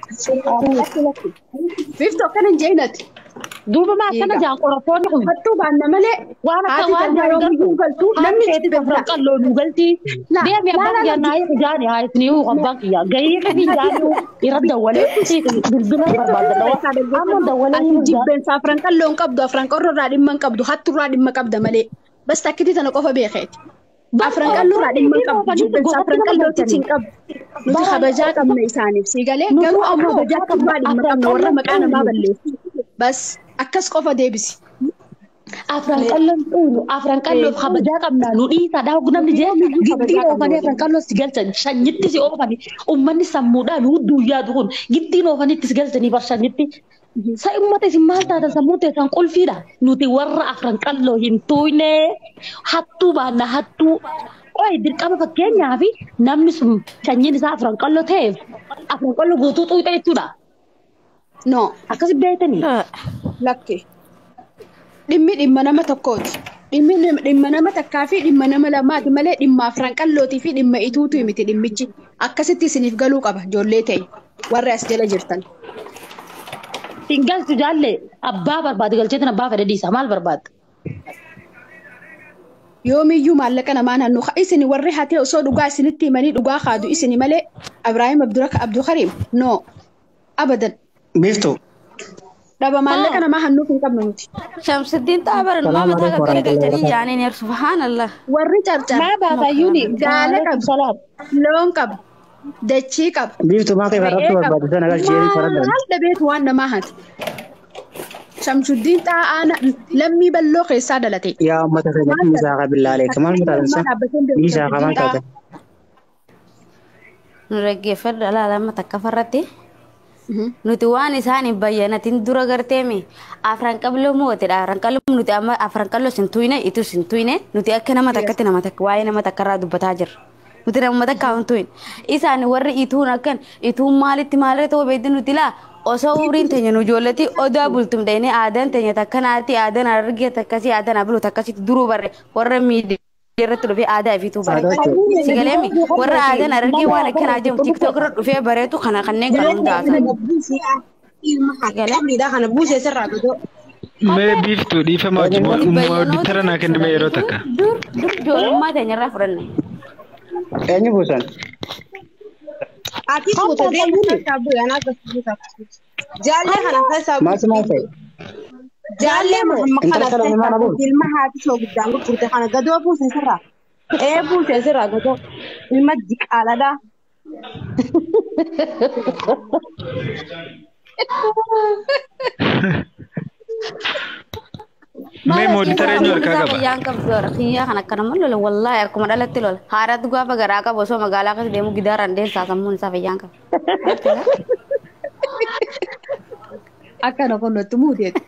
Biftu akkana hin jeenati. duuba maa akkana Eega. jaan qorattoonni kun Hattuu baanna malee waan akka haati waan tarbaa yoo biyyuu galtuu namni itti kan gabra. qalloo nu galti La- deemi la- abbaan la- kiyyaa naa isa jaani haa isni huu abbaan kiyyaa gahii fi jaani irra dawwalee bilbila barbaadadha amma dawwalee Ati jibbeensa afran qalloo hin qabdu afran qorroo irraa dhimma hin qabdu hattuu irraa dhimma qabda malee. Bas takkiti tana qofa beekeeti. Afran qalloo irraa dhimma hin qabdu jibbeensa afran qallootitti hin qabdu. Nuti kabajaa qabna isaaniif sii galee Nuti garuu ammoo ammoo kabajaa qabnaa dhimma qabna warra maqaa namaa balleessu. Bas akkas qofa deebisi. afran qalloon dhuunu afran qalloof kabajaa qabnaa nu dhiisaa dhaa namni jee giddii oofanii afran qalloo si galchan shanyitti si oofanii ummanni sammuudhaan hudduu yaadu kun giddiin oofanitti si galchanii bar shanyitti. Sa ummata isin maal taatan sammuu teessan qulfiidha. Nuti warra afran qalloo hin tuuyne hattuu baanna hattuu. Oyi dirqama fakkeenyaa fi namni sun sanyiin isaa afran qalloo ta'eef afran qalloo guutuu xuuxa jechuudha. No Akkasi beektanii. lakke. Dhimmi dhimma nama tokkooti. Dhimmi nim- dhimma nama takkaa fi dhimma nama lamaati malee dhimma afran qallootii fi dhimma ituutu miti dhimmichi. Akkasitti isiniif galuu qaba ijoollee ta'e warri as jala jirtan. Hin galchu jaalle abbaa barbaade galcheetiin abbaa fedhe dhiisa maal barbaadda? Yoomiyyuu maallaqa namaa naannoo isin warri hatee osoo dhugaa isinitti himanii dhugaa kaadu isini malee Abiraahim Abduraka Abdulkariim no abadan Biftu. dhaba maallaqa namaa hannuuf hin qabnu nuti. Shamsuddin Xaabar nama takka gadi galchanii jaaniin yer subhaanallah. Warri carcar Maa baatayyuuni gaala Maaleykum qaba salaam. loon qaba dachii qaba. Biftu maa ta'e irratti barbaadu sana galchee faradha. Maal dhabeetu waan namaa hate. Shamsuddiin xaa'aana lammii balloo keessaa dhalate. Yaa uummata keenya dhiisaa qaba billaalee kamal mutaalansa. Dhiisaa qaba maal taate. Nu dhaggeeffadhu alaalama takka farratti. Nuti waan isaan hin bayyanatin dura garteemi afran qabloo mootedha. Afran qabloo nuti amma afran qabloo sin tuyne itu sin tuyne nuti akka nama takkatti nama takka waa'ee nama takka irraa dubbataa jirra. Nuti nama takka hin tuyne. Isaan warri ituun akkan ituun maalitti maalirra ta'uu beekti nuti laa osoo umriin teenya nu ijoolleti odaa bultum dhayne aadaan teenya takka naatti aadaan argee takkasii aadaan abuluu takkasitti duruu barre warra miidhee irratti dhufee aadaa ifiituu bare. Sigaleemi warra aadaan argee waan akkanaa jiru tiktook irra dhufee bareetu kana kanneen kan hundaa kana buusee sirraa godoo. Mee biiftuu dhiifama dittara naa kenname yeroo takka. Dur dur ijoollummaa teenya irraa fudhanne. Eenyu buusan? Ati fuute deemu keessaa bu'e anaa gasuusa. Jaallee kana keessaa Maaltu maal ta'e? Jaallee Muhammad kana Intala salame maana bu'u? keessaa ilma haati soo guddaan gurgurte kana gadoo buusee sirraa. Ee buusee sirraa gadoo ilma jiqaaladhaa. Mee mooditara eenyu harkaa qaba? Fayyaan qabdu dha. Kiyyaa kan akkana mal lola wallaahi akkuma dhalatti lola. Haadhaatu gaafa garaa qabu osoo magaalaa keessa deemu gidaaraan deemsaa sammuun isaa fayyaan qaba. Akkana kun nutti muudeeti.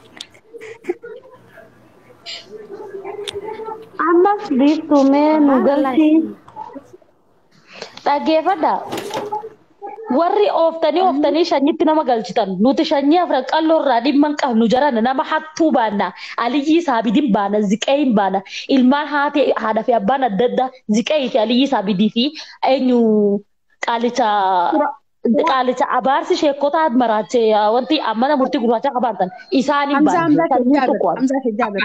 Ammas biiftuumee nu galchi. Dhaggeeffadha. Warri ooftanii ooftanii shanyitti nama galchitan nuti shanyii afran qalloo irraa dhimma hin qabnu jaran nama hattuu baanna aliyyii saabidin baana ziqeeyin baana ilmaan haati haadha fi abbaan adda addaa ziqeeyii fi aliyyii saabidii fi eenyu qaalicha qaalicha abaarsi sheekotaa maraachee wanti ammana murtii gurraacha qabaatan isaaniin Hamza baana Hamza sanyii Hijaaber. tokko Hamza Hijaaber.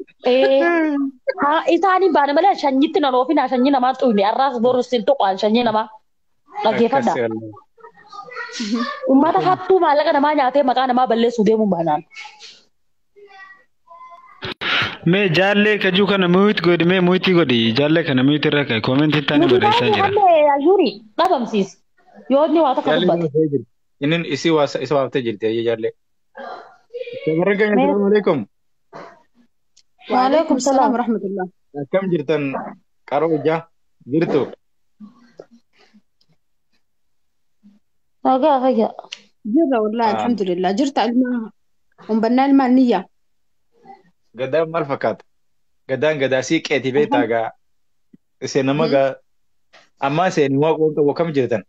haa isaaniin baana malee shanyitti nan oofina shanyii namaa xuyne arraas borus hin tuqaan shanyii namaa dhaggeeffadha. Uummata hattuu maallaqa namaa nyaatee maqaa namaa balleessuu deemuun baanaan. Mee jaallee kajuu kana muyit godhi mee muyitii godhi jaallee kana muyit irra ka'e koomentii taani barreessaa jira. Nuti ajuuri dhabamsiis. Yoo inni waa tokko dubbate. Inin isi waasa isa waaftee jirti ayya jaallee. Tabarraga assalamu alaikum. Waalaikum salaam. rahmatullah. Akkam jirtan qaroo ijaa jirtu. Nagaa fayyaa. Jirra wallahi alhamdulillah. Jirta ilma umbannaa ilmaan niyya. Gadaan maal fakkaata? Gadaan gadaa sii qeeti beektaa gaa. Iseen nama gaa ammaa iseen waaqoon qabu akkam jirtan?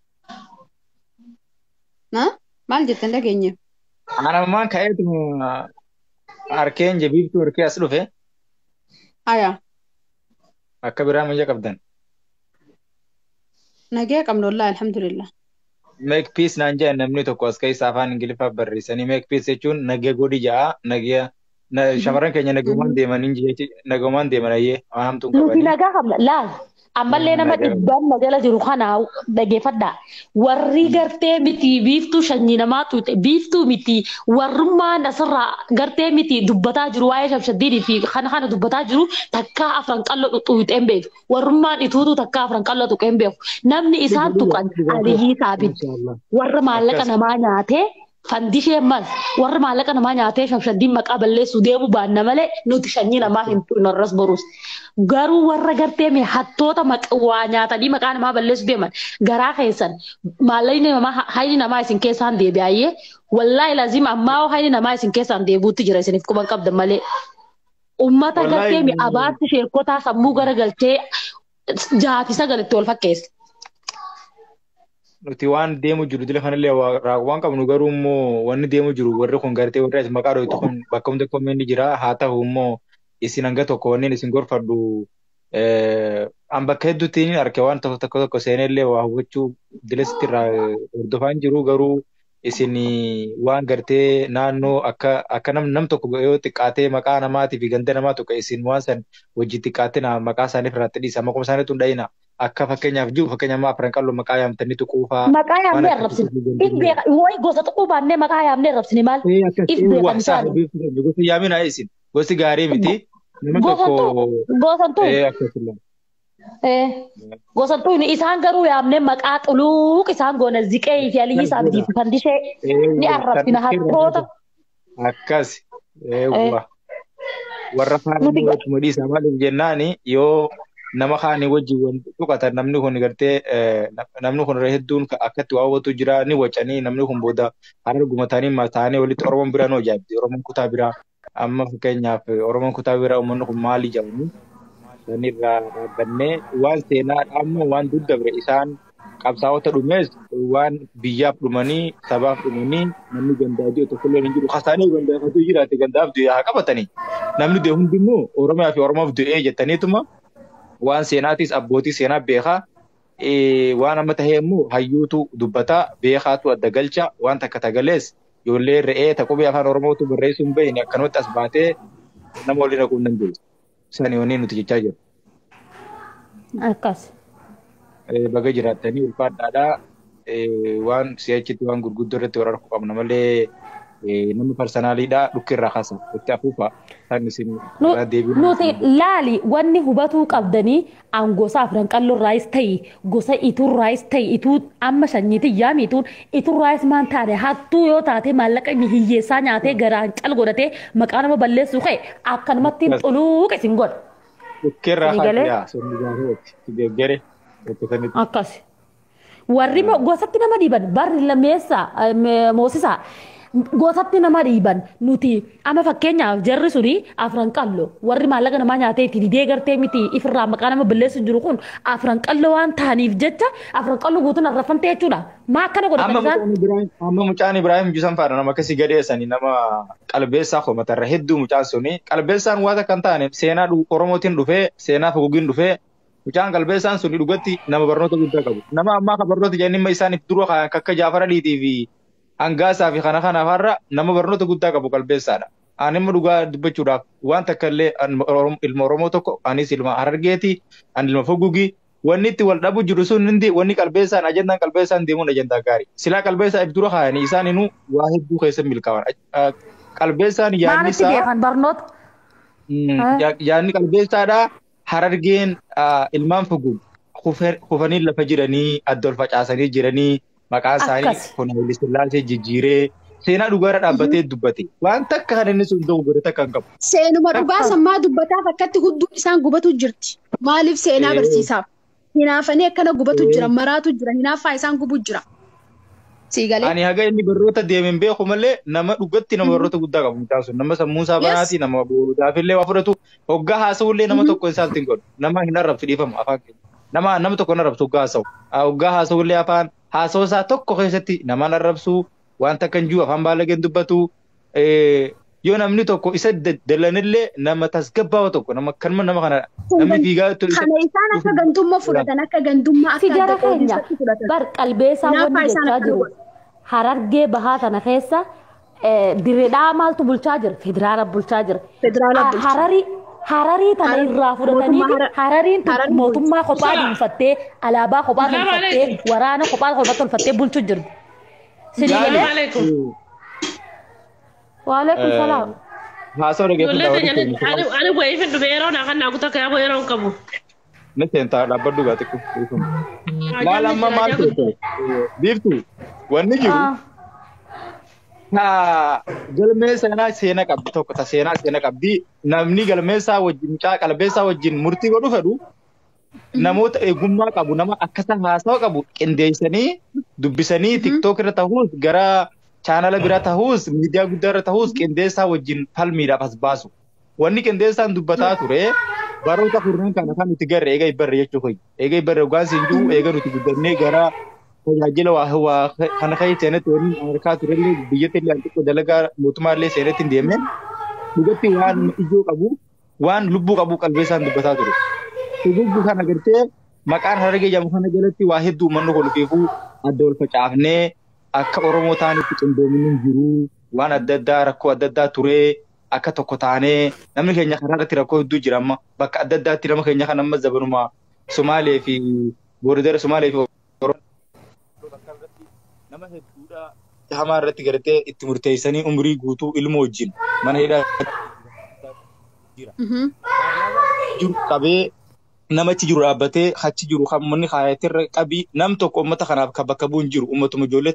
Na? Maal jettan dhageenye? Anammaan ka'eetu harkeen jabiibtuu harkee as dhufe Aya. akka biraa mayya qabdan. Nagee qabna wallahi alhamdulillah. make peace naan jedhan namni tokko as keessa afaan ingiliffaa barreessanii make peace jechuun nagee godhi ja'a nagee na- shamarran keenya nagamaan deemanii jechi nagamaan deeman ayyee waan hamtuun Nuti qabanii. nagaa qabna. Laal. Ammallee nama Nagaa. dhibbaan na jala jiru kana dhageeffadhaa. Warri gartee miti biiftuu shanyii namaa tuute biiftuu miti warrummaan asirraa gartee miti dubbataa jiru waa'ee shabshaddiinii fi kana kana dubbataa jiru takkaa afran qallo tuuxeen beeku. Warrummaan ituutu takkaa afran qallo tuqeen beeku. Namni isaan tuqan Aliyyi Saabit. warra maallaqa Akkas. namaa nyaatee fandishee mas warra maallaqa namaa nyaatee shabshaddiin maqaa balleessu deemu baanna malee nuti shanyii namaa hin tuqin arras borus. Garuu warra gartee mee hattoota maqa- waa nyaatanii maqaa namaa balleessu deeman garaa keessan maallaqni namaa hayni namaa isin keessaan deebi'ayyee wallaahi lazima ammaa hayni namaa isin keessaan deebuutti jira isiniif quban qabdan malee. Ummata Wallaahi- gartee mee abaarsi sheekotaa sammuu garagalchee jaati sagalitti wal fakkeessa. Nuti waan deemu jiru dila kanallee waa- waan qabnu garuu immoo wanni deemu jiru warri kun gartee warri as maqaa dho'itu kun bakka hunda koomeenni jira haa ta'u immoo isin hanga tokko wanneen isin gorfadhu eh, an bakka hedduutti ni arge waan tokko tokko tokko seenellee waa hubachuu dila sitti irraa hordofaan jiru garuu isin waan gartee naannoo akka akka nam nam tokko yoo xiqqaatee maqaa namaatii fi ganda namaa tokko isin waan san wajji xiqqaatee na maqaa isaaniif irratti dhiisa maquma isaaniitu hin dha'ina akka fakkeenyaaf jiru fakkeenyaaf afran qalloo maqaa yaamtanii tuquufaa Maqaa yaamnee waan arrabsine. akkasii If beeka wayi gosa tuquu baannee maqaa yaamnee arrabsine maal? Eh, akkas If eh, beekan waa isaa isaani. beeku gosti yaaminaa isin gosti gaarii miti nama Gosantuu tokko gosantuu eh, akkasuma eh gosantuu isaan garuu yaamnee maqaa xuluuq isaan goona ziqee fi aliyyi isaaniitiif fandishee ni arrabsina hattoota. akkas Eh. eewwa warra Nuti faana ga- wajjuma dhiisa maaliif jennaani yoo nama kaanii wajjin wan tuqatan namni kun gartee eh, nam- namni kun hedduun ka- akkatti waa hubatu jira ni wacanii namni kun booda harar gumatanii mataanii walitti oromoon biraa noo jaabdi oromoon kutaa biraa amma fakkeenyaaf eh, oromoon kutaa biraa uummanni kun maali jedhamu sanirraa dhaabbannee waan seenaa amma waan duddabre isaan qabsaa'ota dhumees waan biyyaaf dhumanii sabaaf dhumanii namni gandaa jiru tokkollee hin jiru hasaanii gandaafatu jiraate gandaaf du'e haa qabatanii namni du'e hundimmoo oromiyaa fi oromoof du'ee jettaniituma waan seenaatis abbootii seenaa beekaa eh, waan amma tahee immoo hayyuutu dubbataa beekaatu adda galcha waan takka tagalees ijoollee re'ee taqubee afaan oromootu barreessuu hin beekne akkanumatti as baatee nama waliin dhaquu hin dandeessu. Isaan yoonii nuti jechaa jiru. Akkas. Eh, baga jiraattanii ulfaadhaadhaa eh, waan si'achitti waan gurguddoo irratti wal arguu qabna malee eh, nama parsonaaliidhaa dhukki irraa kaasa itti afuufa isaan isin Nu- irraa deebiin Nuti laali wanni hubatuu qabdanii an gosa afran qalloorraayis ta'e gosa iturraayis ta'e ituu amma shanyiitiin yaamituun iturraayis maan taate hattuu yoo taate maallaqa inni hiyyeessaa nyaatee garaan cal godhatee maqaa nama balleessuu ka'e akkanumatti Akkas. xuluuqa isin godha. dhukki irraa Ni galee? kaasa sirni gaafeeti deeggare tokko sanitti. Akkas. Warri mo- gosatti nama dhiiban barri lameessa moosisaa gosatti nama dhiiban nuti amma fakkeenyaaf jarri suni afran qallo warri maallaqa namaa nyaatee itti didee gartee miti ifirraa maqaa nama balleessu jiru kun afran qallo waan ta'aniif jecha afran qallo guutuun arrafamte jechuudha. Maa akkana godhatan Amma isaan? mucaan Ibrahim amma mucaan Ibrahim Jusan faana nama akkasii gadheessanii nama qalbeessaa komatarra hedduu mucaan suni qalbeessaan waan akka hin taane seenaa dhu- Oromootiin dhufee seenaa fogugiin dhufee mucaan qalbeessaan suni dhugatti nama barnoota guddaa qabu. Nama ammaa kan barnoota jennimma isaaniif dura kan akka Jaafara Dhiitii fi Hangaasaa fi kana kana farra nama barnoota guddaa qabu qalbeessaadha. Ani immoo dhugaa dubbachuudhaaf waan takka illee an- Oromo- ilma Oromoo tokko anis ilma Harargeeti ani ilma Fogugii wanni itti wal dhabu jiru sun hundi wanni qalbeessaan ajandaan qalbeessaan deemuun ajandaa gaarii. Silaa qalbeessaa if dura kaayanii isaan inuu waa hedduu keessa milkaa'an. Ah, Qalbeessaan yaadni Maalitti isaa beekan barnoota? Mm, Ah. ya- yaadni qalbeessaadha. Harargeen ah, ilmaan Fogug kufe- kufanii lafa jiranii adda ol facaasanii jiranii maqaan isaanii Akkas. kun Haile Sillaasee jijjiiree seenaa dhugaarra dhaabbatee dubbate. Waan takka kan inni sun ta'u godhe takka hin qabu. Seenuma dhugaa sammaa dubbataaf akkatti hudduun isaan gubatu jirti. Maaliif seenaa Eh. barsiisaaf? Hinaafanii akkana gubatu Eh. jira, maraatu jira, hinaaffaa isaan gubu jira. Sii galee? Ani haga inni barnoota deemeen beeku malee nama dhugatti nama barnoota guddaa qabu mucaan sun nama sammuu isaa Yes. banaati nama boodaafillee waa fudhatu hoggaa haasa'ullee nama tokko hin saaltiin godhu nama hin arrabsu dhiifamu afaan keenya nama nama tokko hin arrabsu hoggaa haasa'u Ah, hoggaa haasa'ullee afaan haasa'u isaa tokko keessatti nama hin arrabsu waan takka hin jiru afaan baalageen dubbatu eh, yoo namni tokko isa dallanillee nama tasgabbaawa tokko nama kanuma nama kana namni fiigaa Kana isaan akka gantummaa fudhatan akka gantummaa Si akka jara adda keenya qoodisatti fudhatan. bar qalbeessaa Nyaaphaa wanni isaan jechaa akka jiru godhan. harargee bahaa tana keessa eh, dirreedhaa maaltu bulchaa jira federaala bulchaa jira Federaala Ah, bulchaa. hararii hararii tana Harar- irraa fudhatanii mootummaa Harar- harariin tun Harar- mootummaa kophaa dhuunfattee alaabaa kophaa Salaam tolfattee alaikum. waraana kophaa kophaa tolfattee bulchuu jirti. Sinii Salaam galee alaikum. waalaikum salaam. haasoo Ijoollee dhageeffata keenya ani ani wayii fi dhufee yeroo naa kan naa kutaa kee yeroo hin qabu. ni seentaa dhaabbadhu gaa xiqqoo maal amma maal ta'e biiftu wanni jiru Ah, ta galmee seenaa seena qabdi tokko ta seenaa seena qabdi namni galmeessaa wajjin mucaa qalbeessaa wajjin murtii godhu fedhu namoota eegummaa qabu nama akkasa haasawa qabu qindeessanii dubbisanii tiktook irra ta'uus gara chaanala bira ta'uus miidiyaa guddaa irra ta'uus qindeessaa wajjin falmiidhaaf as baasu wanni qindeessaan dubbataa ture baroota kurnan kana kan nuti garre eega ibbarre jechuu koyi eega ibbarre dhugaan siin jiru eega nuti guddannee gara tajaajila waa waa kana kai seenatti waliin Ameerikaa turellee biyyatti illee xiqqoo dalagaa mootummaa illee seenatti hin deemne dhugatti waan ijoo qabu waan lubbuu qabu qalbeessaan dubbataa ture. Lubbu kana gartee maqaan harargee jedhamu kana jalatti waa hedduu uummanni kun fiifuu adda wal facaafnee akka Oromoo ta'anitti qindoominni hin jiru waan adda addaa rakkoo adda addaa turee akka tokko taanee namni keenya karaa irratti rakkoo hedduu jira amma bakka adda addaatti nama keenya kan amma zabanuma Somaalee fi Boordara Somaalee fi nama hedduudha hamaa irratti gartee itti murteessanii umrii guutuu ilma wajjin mana hidhaa jiru qabee namachi jiru dhaabbatee achi jiru kan manni kaayatirra qabii nam tokko uummata kanaaf kan bakka bu'u hin jiru uummatuma ijoollee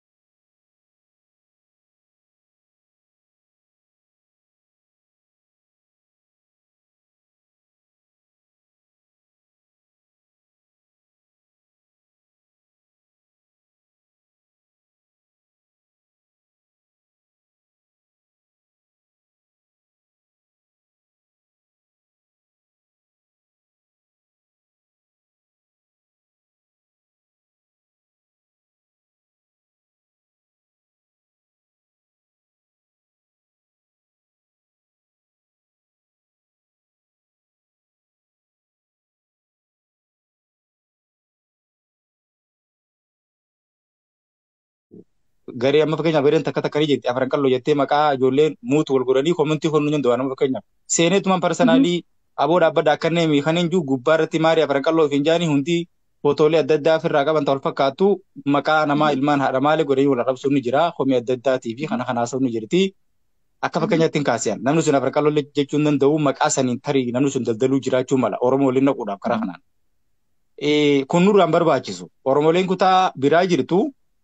garee amma fakkeenyaaf gareen takka takka ni jetti afran qalloo jettee maqaa ijoolleen muutu wal godhanii koomentii honnu nyaatu waan fakkeenyaaf seeneetumaan parsanaalii aboo dhaabbata akkannee mi kan hin jiru gubbaa irratti maarii afran qalloo fi jaanii hundi footoolee adda addaa ofirraa qaban ta'u fakkaatu maqaa namaa ilmaan haadha maalee godhanii wal arrabsuun ni jira komii adda addaatii fi kana kana haasa'uun ni jirti. Akka fakkeenyaatti hin kaasiyan namni sun afran qalloo jechuun danda'u maqaa saniin tarii namni sun daldaluu jiraachuu mala Oromoo waliin naquudhaaf karaa kanaan. Kun nurraan barbaachisu Oromooleen kutaa biraa jirtu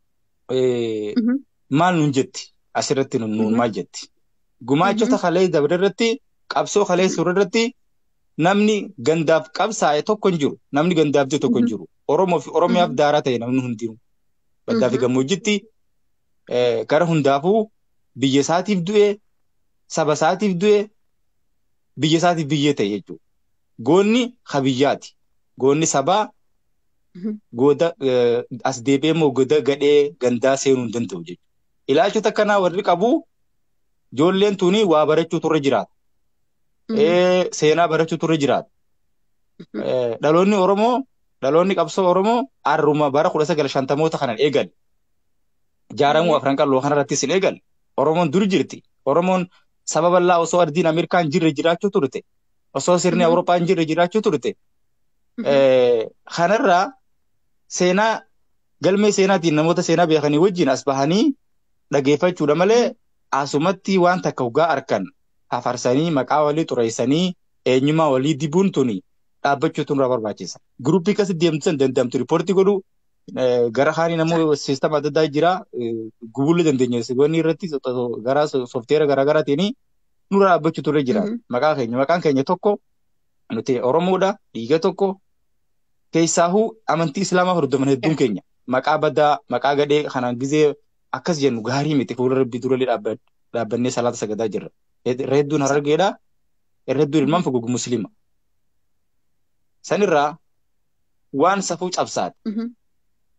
maal nun jetti asirratti nun nuun maal jetti gumaachota kalee dabre irratti qabsoo kalee suura irratti namni gandaaf qabsaa'e tokko hin jiru namni gandaaf jiru tokko hin jiru oromoo fi oromiyaaf daaraa ta'e namni hundinuu baddaa fi gammoojjitti gara hundaafuu biyya isaatiif du'e saba isaatiif du'e biyya isaatiif biyyee ta'e jechuudha goonni habiyyaati goonni sabaa gooda as deebi'ee immoo gooda gadhee gandaa seenuu hin danda'u jechuudha. Ilaalchota akkanaa warri qabu ijoolleen tuni waa barachuu turre jiraata. Seenaa barachuu turre jiraata. Dhaloonni Oromoo dhaloonni qabsoo Oromoo harruma bara kudha sagal shantamoota kanan eegale. Jaaramuu afran qalloo kanarrattis hin eegale. Oromoon dur jirti. Oromoon saba bal'aa osoo ardiin Ameerikaan jirre jiraachuu turte. Osoo sirni Awurooppaan jirre jiraachuu turte. Kanarraa seenaa galmee seenaatiin namoota seenaa beekanii wajjin as bahanii dhageeffachuudha malee asumatti waan takka dhugaa arkan afarsanii maqaa walii xureessanii eenyummaa walii dibuun tuni dhaabbachuutu nurraa barbaachisa. Guruppii akkasii deemtisan danda'amtu riippoortii godhu gara haanii namoo siistama adda addaa jira gubullee dandeenya wanni irratti gara soofteera garaa garaatiin nurraa dhaabbachuutu irra jira. Maqaa keenya maqaan keenya tokko nuti Oromoodha dhiiga tokko keessaahuu amantii islaamaa hordoman hedduun keenya maqaa badaa maqaa gadhee kanaan gizee akkas jennu gaarii miti fuula rabbii durallee dhaabbannee salaata sagadaa jirra. Irra hedduun harargeedha. Irra hedduun ilmaan fogogu muslima. Sanirraa waan safuu cabsaati.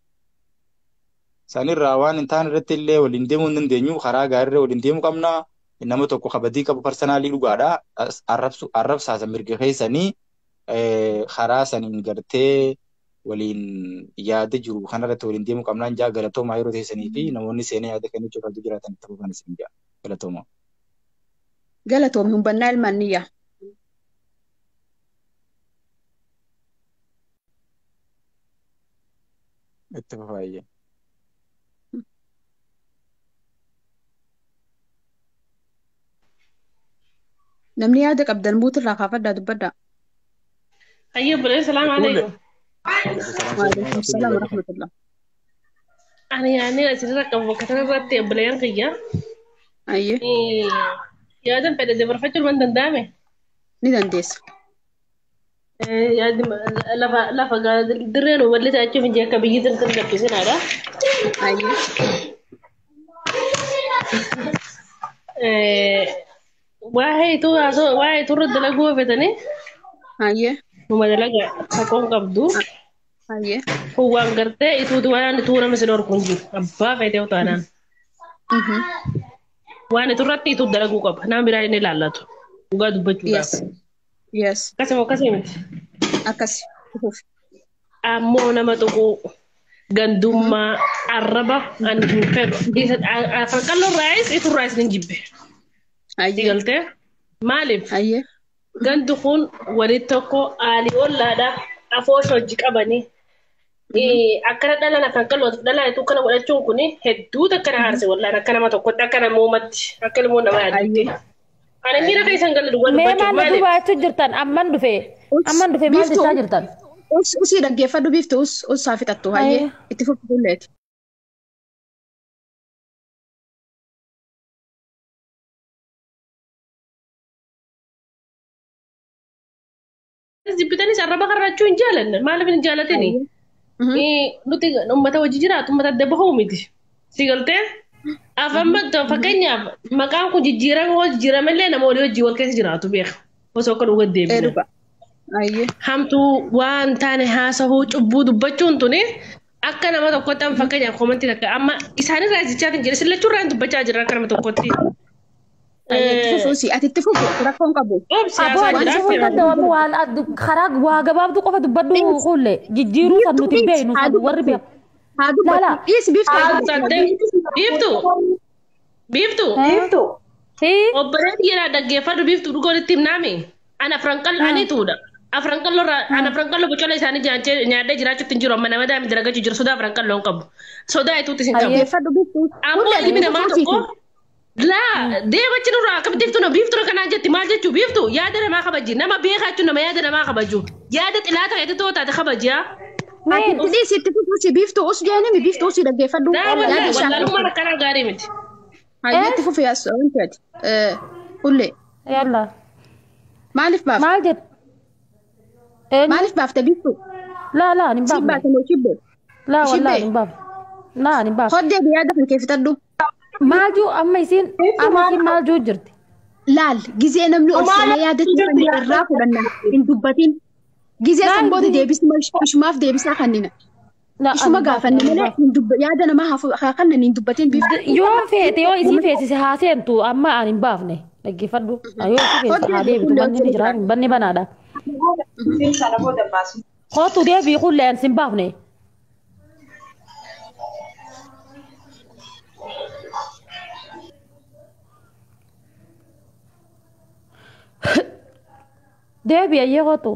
Sanirraa waan hin taane irratti illee waliin deemuu hin dandeenyu karaa gaariirra waliin deemuu qabna. nama tokko kabadii qabu parsanaalii dhugaadha. As- Arrabsu arrabsaasa mirga keessanii eh, karaa saniin gartee waliin yaada jiru kanarratti waliin deemuu qabnaan jaa galatoomaa yeroo teessanii fi namoonni seenaa yaada kennuu cufatu jiraatan ta'uu kan isin jaa galatoomaa. Galatoomi humbannaa ilmaan niyyaa. Itti fufaayyee. Namni yaada qabdan buutirraa kaafadhaa dubbadhaa. Ayyuu bilee salaam alaikum. Waalaikum salaam wa rahmatullah. Ani yaadni asirra qabu bakka kanarratti bileen kiyya. Ayyee Yaadan fedhe dabarfachuu waan danda'ame. ni dandeessa. Yaadni lafa lafa dirreen uummalli ta'achuuf hin akka biyyi tirtir gabbisinaadha. Ayyee Waa'ee ituu haasoo waa'ee ituu irratti dalaguu hojjetanii ayyee numa dalaga haqoon qabdu. ayyee Kun waan gartee ituuti waan ituu nama si dhorku hin jiru. Abbaa feetee utaanaan. Mhm. Waan ituu irratti ituu dalaguu qaba. Nama biraa inni ilaallatu. Dhugaa dubbachuudhaaf. yes yes Akkasuma akkasii miti. akkasi dhufuuf Ammoo nama tuquu gandummaa arraba ani hin fedhu. Isa farqalloo raayis ituu raayis ni jibbe. ayyee Galtee maaliif? ayyee Gandu kun walitti tokko aalii ollaadha. Afoosh hojii qabanii. Akkana dhalana kan qalootu dhalaa ituu kana godhachuun kun hedduu akkana haarse wallaan akka nama tokkotti akka nama uumatti akka ilmoo nama yaaddutti. ayyee Ani miira keessan galu dhugaa Mee dubbachuuf maal maaliif? dubbachuu jirtan? Amman dhufe. Amman dhufe maal Biiftuu. jechaa jirtan? us usii dhaggeeffadhu biiftu us us haa fixattu ayyee Ayyee. itti fufu bulleeti. Jibbitanis arraba karraachuu hin jaalanne maaliif hin jaalatini? Mhm. Nuti uummata wajji jiraatu uummata adda bahuu miti. Si galtee? Afamma fakkeenyaaf maqaan kun jijjiirama hoo jijjiiramallee nama walii wajjin wal keessa jiraatu beeka. Osoo akka dhugaa Ee deebina. dhuga ayyee Hamtuu waan taane haasahuu cubbuu dubbachuun tuni akka nama tokkotti amma fakkeenyaaf komantiin akka amma isaanirraa jechaatiin jedhe sillachuurraa hin dubbachaa jira akka nama tokkotti. ayyee itti fufu usii ati itti fufu rakkoon qabu. Obsi Aboo haasaa ani sifuu jira. danda'amu waan addu- karaa waa gabaabduu qofa dubbadhu kuulle jijjiiruu san nuti beeknu san warri beeku. haa Lala. dubbatu dhiis biiftu haa dubbatu. Biiftu. Biiftu. Hii? Obboleetti jedhaa dhaggeeffadhu biiftu dhugoon itti himnaami. Ana Afranqal anituudha. Afranqalloorraa ana Afranqalloo bocola isaanii nyaachee nyaadhee jiraachuutti hin jiru amma nama daa'imni dalagachuu jiru sodaa Afranqalloo hin qabu. Sodaa ituutti hin qabu. Dhaggeeffadhu biiftu. Ammoo ilmi namaa tokko laa deemachi nurraa akka biiftu na biiftu kanaan jetti maal jechuu biiftu yaada namaa kabaji nama beekaa jechuun nama yaada namaa kabaju yaada xilaata ta'e too taate kabaji haa. Ati itti dhiis itti fufu usii biiftu us jeenimi biiftu usii dhaggeeffadhu. Daa Yaada wallaahi ishaan wallaalummaan akkanaa gaarii miti. Hayyee itti fufu yaas wanti ati. Hullee Yalla. maaliif baafta? Maal jedhu? Eenyu? Maaliif baafta biiftu? Laa laa ni Si baafne. baate moo shibbe? Laa Ishii wallaa bee? ni baafne. Laa ni baafne. Hoddee yaada kan kee fixadhu. Maal juu amma isiin amma isiin maal juu jirti? Laal gizee namni ol seenee yaadachuu kan irraa fudhanna hin dubbatin. Gizee san booda deebisuma ishumaaf deebisaa kannina. Laa, Ishuma ani gaafanne baafne, ani malee baafne. hin dubba- yaada namaa haa- haa kannan hin dubbatin biiftu. Yoo feete yoo isii feesise haa seentu amma ani hin baafne. Dhaggeeffadhu. Yoo isii feesise haa deebitu manni ni jira banni banaadha. Kootu deebii kulleen sin baafne. Deebii ayyee kootu.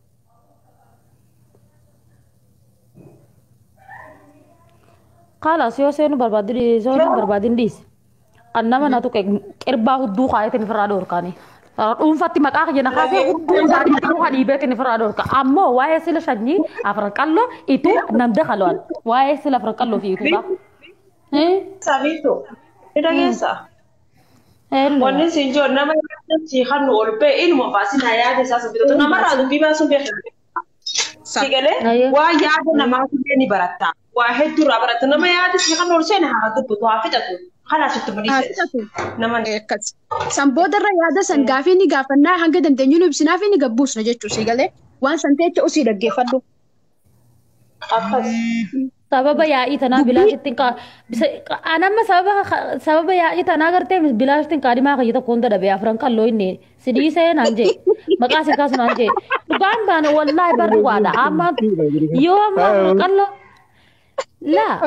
Kaalas yoo seenu barbaadin yoo barbaadin dhiise. An nama na tuqe qirbaa hudduu kaayetin ofirraa dhoorkaani. Dhuunfatti maqaa kiyya kaasee hudduu isaanii dhuunfaa dhiibeetin ofirraa dhoorka. Ammoo waa'ee sila shanyii afran qalloo ituu namda kalwaan. Waa'ee sila afran qalloo fi ituudha. Sabiito. Ni dhageessa. Wanni siin jiru nama yaadachi kan ol ba'e ilma baasin haa yaada isaa sun bitatu namarraa dubbii baasuun beekamu. Si galee Ayyee. waa yaada namaa illee ni baratta. Waa hedduurraa baratta nama yaada si kan ol seene haa dubbatu haa fixatu. Kanaaf itti Haa mul'ise. fixatu. Nama Akkas. San boodarra yaada san gaafii ni gaafannaa hanga dandeenyu nu ibsinaa fi ni gabbuusna jechuu si galee waan san teecha usii dhaggeeffadhu. akkas. sababa yaa'ii tanaa bilaashittiin qa anamma sababa sababa yaa'ii tanaa gartee bilaashittiin qaadimaa kayya tokko hunda dhabe afran qalloo inni sidii seenaan jee maqaa si kaasunaan jee dhugaan baana wallaahi barri waadha amma yoo amma qalloo laa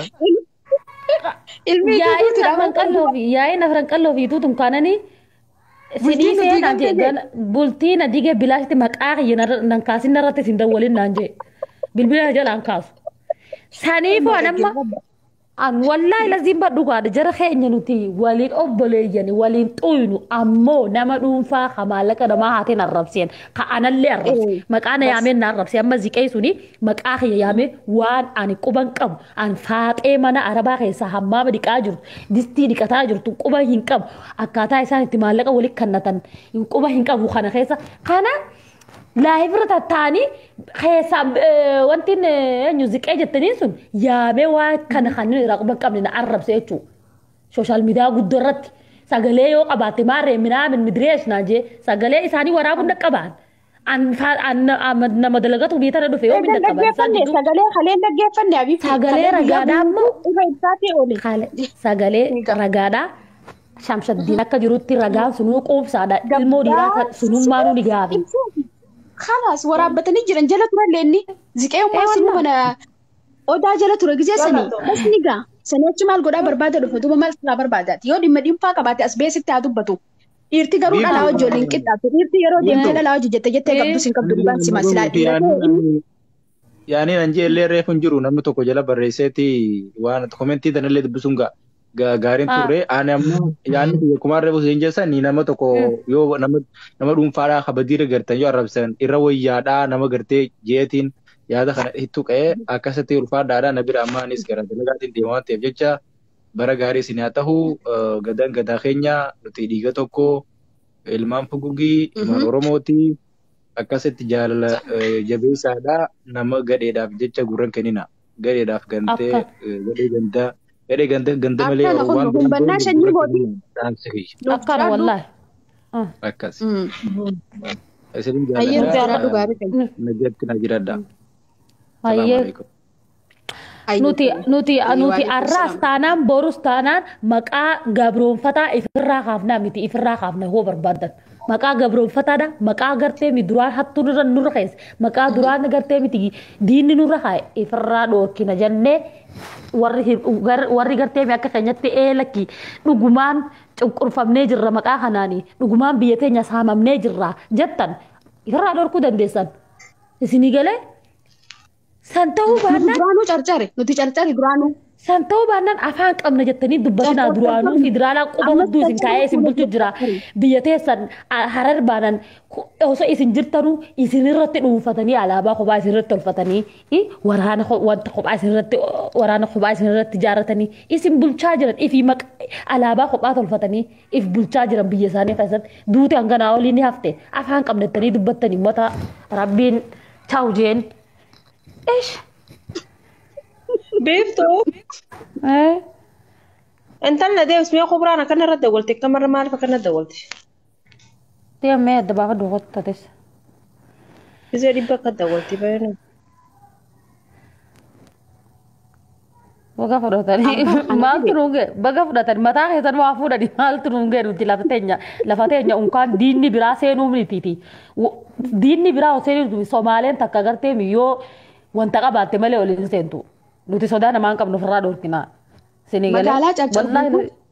yaa'ii afran qalloo fi yaa'ii afran qalloo fi tuutun kaananii sidii seenaan jee bultii na dige bilaashitti maqaa kayya nan kaasin narratti sin dawwalin naan jee bilbila jalaan kaasu. saniifuu anamma an wallaahi laziin badhugaadha jara keenya nuti waliin obboleeyyani waliin xuynu ammoo nama dhuunfaa ka maallaqa namaa haateen arrabseen ka anallee arrabse maqaa na yaameen na arrabse amma ziqee suni maqaa kiyya yaamee waan ani quban qabu an faaxee mana arabaa keessaa hammaama dhiqaa jirtu distii dhiqataa jirtu quba hin qabu akkaataa isaan itti maallaqa waliin kannatan quba hin qabu kana keessa kana laayifirra tattaanii keessa wanti eenyu ziqee jettaniin sun yaamee waa kana kan irraa quba qabne na arrabse jechuudha. Sooshaal miidiyaa guddoo irratti sagalee yoo qabaatte maarree minaamin midirees naa jee sagalee isaanii waraabuu dhaqqabaan. nama dalagatu biyya tana dhufe yoo min dhaqqaban. Sagalee kalee dhaggeeffanne abiif. Sagalee ragaadhaa ammoo sagalee ragaadhaa. Shamshaddiin akka jirutti ragaan sunuu quubsaadha. Ilmoo dhiiraa sunummaanuu ni gaafi. Kalaas waraabbatanii jiran jala turallee inni ziqee ummaa sinu mana odaa jala ture gisee sanii bas ni gaa sanii achi maal godhaa barbaada dhufe duuba maal silaa barbaadaati yoo dhimma dhiinfaa qabaate as beesitti haa dubbatu. Dhiirti garuu dhalaa wajjin waliin qixxaatu dhiirti yeroo deemtee dhalaa wajjin jettee jettee qabdu sin qabdu dhugaan sima silaa dhiirri. Yaani nan jee illee reefu hin jiru namni tokko jala barreesseeti waan komentii tanallee dubbisuun ga'a. gaariin turre ani ammoo yaanni biyya kumaan reefu hin jeessan nama tokko yoo nama dhuunfaadhaa kabadiira gartan yoo arrabsan irra wayyaadhaa nama gartee jeetiin yaada kana hittu qa'ee akkasitti ulfaadhaadhaa na bira amma anis gara dalagaatiin deemaa waan ta'eef jecha bara gaarii isin haa ta'u gadaan gadaa keenya nuti dhiiga tokko ilmaan fugugii ilmaan oromooti akkasitti jaalala jabeessaadhaa nama gadheedhaaf jecha gurran kennina gadheedhaaf gantee gadhee gandaa gadhee ganda ganda malee waan gumbannaa shanyii boodii. Akkana wallaahi. Akkas. Isin jaalladhaa nagatti na jiradha. Hayyee. Nuti nuti nuti arraas taanaan borus taanaan maqaa gabroonfataa ifirraa kaafnaa miti ifirraa kaafna hoo barbaadan. Maqaa gabroonfataadha maqaa gartee mi duraan hattuu nurra nurra keessa maqaa duraan gartee miti diinni nurra kaa'e ifirraa dhoorkina jennee warri gartee mi akka keenyatti eelakki dhugumaan cunqurfamnee jirra maqaa kanaanii dhugumaan biyya teenya saamamnee jirra jettan ifirraa dhoorkuu dandeessan isinii galee san ta'uu baannaan Duraanuu carcare nuti carcare duraanuu. san ta'uu baannaan afaan qabna jettanii dubbatinaa duraanuu federaalaa quba hudduu isin kaa'ee isin bulchu jira biyya teessan harar baanan osoo isin jirtanuu isin irratti dhuunfatanii alaabaa kophaa isin irratti tolfatanii waraana wanta kophaa isin irratti waraana kophaa isin irratti ijaarratanii isin bulchaa jiran ifi alaabaa kophaa tolfatanii if bulchaa jiran biyya isaanii keessatti duuti hanganaa olii ni hafte afaan qabna jettanii dubbattanii mata rabbiin chaa'u jeen. Ish. Beeftuu. Intalli deems mee kubraan akkana irra dawwalte kamarra maaliif akkana dawwalte? Deemee adda baafa duubattates. Isee dhibba akka dawwalte baay'ina. Baga fudhatanii maaltu nuunge baga fudhatanii mataa keessan waa fuudhanii maaltu nuunge nuti lafa teenya lafa teenya unkaan diinni biraa seenuu mitiiti. Diinni biraa seenuu Somaaleen takka gartee yoo wanta qabaatte malee waliin seentu. Nuti sodaa namaan qabnu ofirraa dhoorkinaa. Magaalaa caccabduu